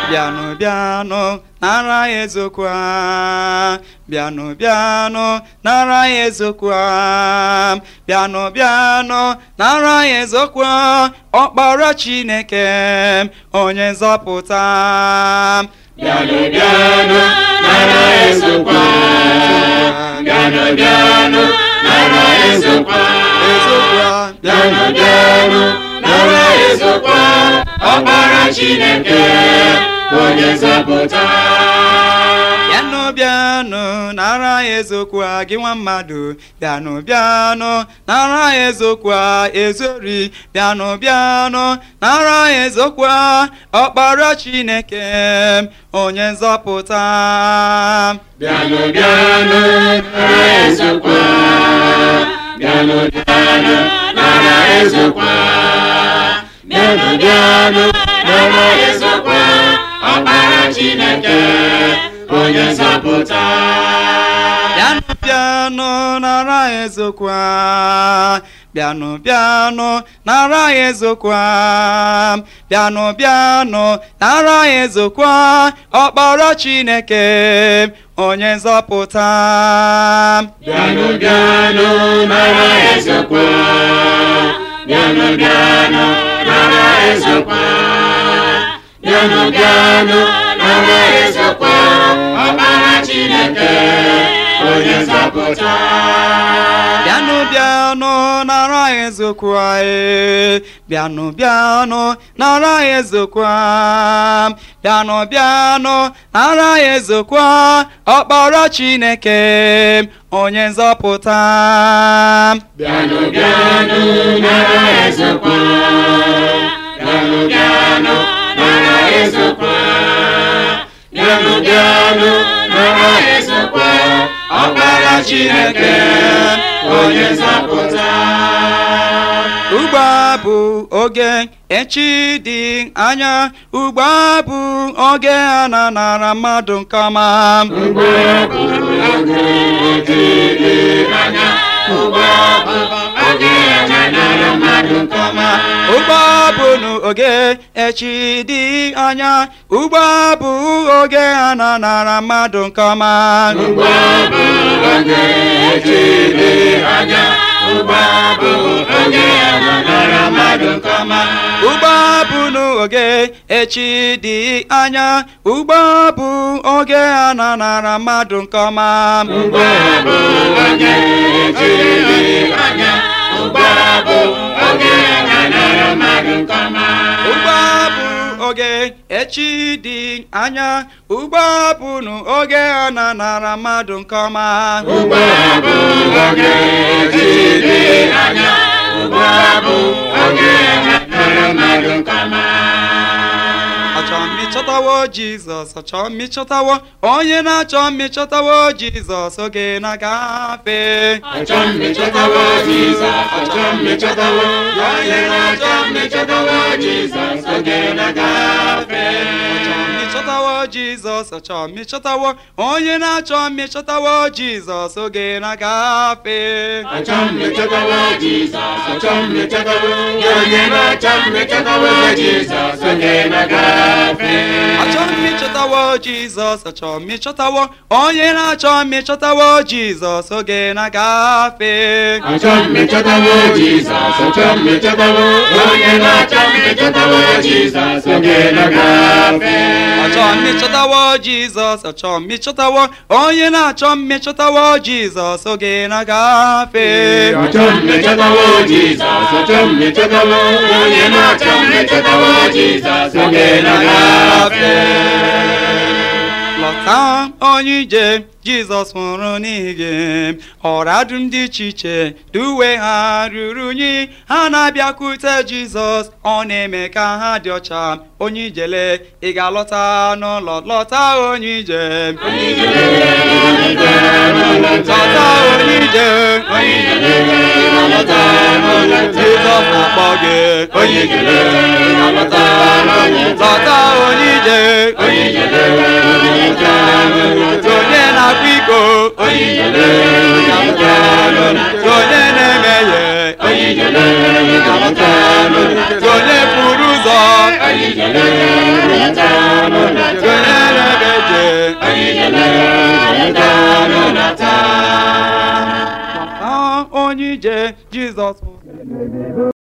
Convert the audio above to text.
bịanụ bịanụ nara ya eziokwu a bịanụ bịanụ nara ya eziokwu a bịanụ bịanụ nara ya eziokwu a ọkpara chineke onye nzọpụta bịanụ bịanụ nara ezokwa bịanụ bịanụ nara ezokwa eziokwu a bịanụ bịanụ nara ezokwa ọkpara chineke onye nzọpụta bịanụ bịanụ nara ya eziokwu a gị nwa mmadụ bịanụ bịanụ nara ya eziokwu a ezori bịanụ bịanụ nara ya eziokwu a ọkpara chineke onye nzọpụta bịanụ bịanụ nara ezokwa bịanụ bịanụ nara ezokwa bịanụ bịanụ nara ezokwa ọkpara chineke onye nzọpụta bịanụ bịanụ nara ya eziokwu a bịanụ bịanụ nara ya eziokwu a bịanụ bịanụ nara ya eziokwu a ọkpara chineke onye nzọpụta bịanụ bịanụ nara ezokwa bịanụ bịanụ nara ezokwa bịanụ bịanụ nara ezokwa ọkpara chineke onye nzọpụta bịanụ bịanụ nara ya eziokwu a ee bịanụ bịanụ nara ya eziokwu a bịanụ bịanụ nara ya eziokwu a ọkpara chineke onye nzọpụta bịanụ bịanụ nara ezokwa bịanụ bịanụ nara ezokwa bịanụ bịanụ nara ezokwa ọkpara chineke onye nzọpụta ugbu a bụ oge echi dị anya ugbu a bụ oge a na-anara mmadụ nke ọma Ugbu a bụ oge ojiri anya ugbu a bụ oge anya nara mmadụ nke ọma ugbu a bụ n'oge echi dị anya ugbu a bụ oge a na-anara mmadụ nke ọma Ugbu a bụ oge ojiri anya ugbu a bụ oge anya nara mmadụ nke ọma ugbu a bụ n'oge echi dị anya ugbu a bụ oge a na-anara mmadụ nke ọma Ugbu a bụ oge ojiri anya ugbu a bụ oge anya nara mmadụ nke ọma ugbu a bụ oge echi dị anya ugbu a bụ n'oge a na-anara mmadụ nke ọma Ugbu a bụ oge ojiri anya ugbu a bụ oge anya nara mmadụ nke ọma achọrọ m ịchọtawo jizọs achọrọ m ịchọtawo onye na-achọ m ịchọtawo jizọs oge na-agafe Achọ m ịchọtawo Jizọs, achọ m ịchọtawo onye na-achọ m ịchọtawo Jizọs oge na-agafe. achọrọ m ịchọtawo jizọs achọrọ m ịchọtawo onye na-achọ m ịchọtawo jizọs oge na-agafe Achọ m ịchọtawo Jizọs, achọ m ịchọtawo onye na-achọ m ịchọtawo Jizọs oge na-agafe. achọrọ m ịchọtawo jizọs achọrọ m ịchọtawo onye na-achọ m ịchọtawo jizọs oge na-agafe Achọ m ịchọtawo Jizọs, achọ m ịchọtawo onye na-achọ m ịchọtawo Jizọs oge na-agafe. achọrọ m ịchọtawo jizọs achọrọ m ịchọtawo onye na-achọ m ịchọtawo jizọs oge na-agafe Achọ m ịchọtawo Jizọs, achọ m ịchọtawo onye na-achọ m ịchọtawo Jizọs oge na-agafe. lọta onye ije jizọs nwụrụ n'ihi gị ọra dum dị iche iche duwe ha ruru unyi ha na-abịakwute jizọs ọ na-eme ka ha dị ọcha onye ijele ị ga-alọta n'ụlọ lọta onye ije lọta onye ije jizọs na-akpọ gị onye ijele lọta onye ije onye na-akwa iko onye na-emehie onye pụrụ ụzọ anyị jelere leta n'ụlọta Mata onye ije Jizọs